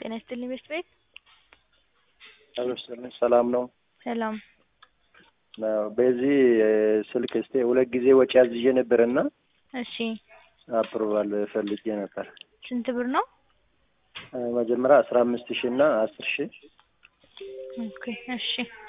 ጤና ይስጥልኝ ቤት ቤት አመስግን ሰላም ነው። ሰላም አዎ፣ በዚህ ስልክ እስቲ ሁለት ጊዜ ወጪ አዝዤ ነበርና እሺ አፕሩቫል ፈልጌ ነበር። ስንት ብር ነው? መጀመሪያ አስራ አምስት ሺህ እና አስር ሺህ ኦኬ እሺ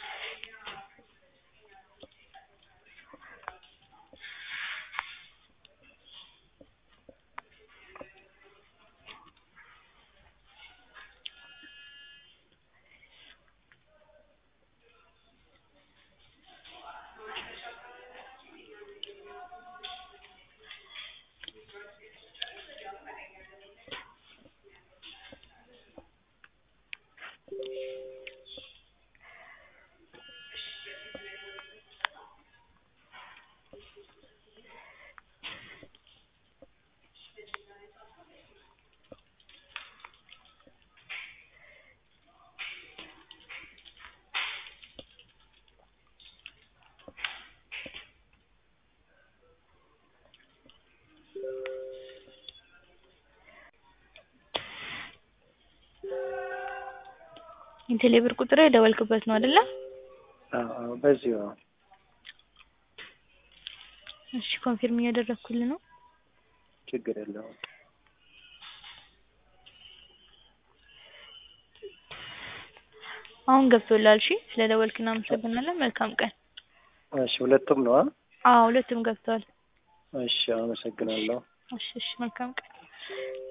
የቴሌ ብር ቁጥር የደወልክበት ነው አይደለ? አዎ፣ በዚሁ ነው። እሺ ኮንፊርም እያደረግኩልህ ነው። ችግር የለውም። አሁን ገብቶልሃል። እሺ ስለደወልክ እናመሰግናለን። መልካም ቀን። እሺ ሁለቱም ነው? አዎ ሁለቱም ገብተዋል። እሺ አመሰግናለሁ። እሺ እሺ መልካም ቀን።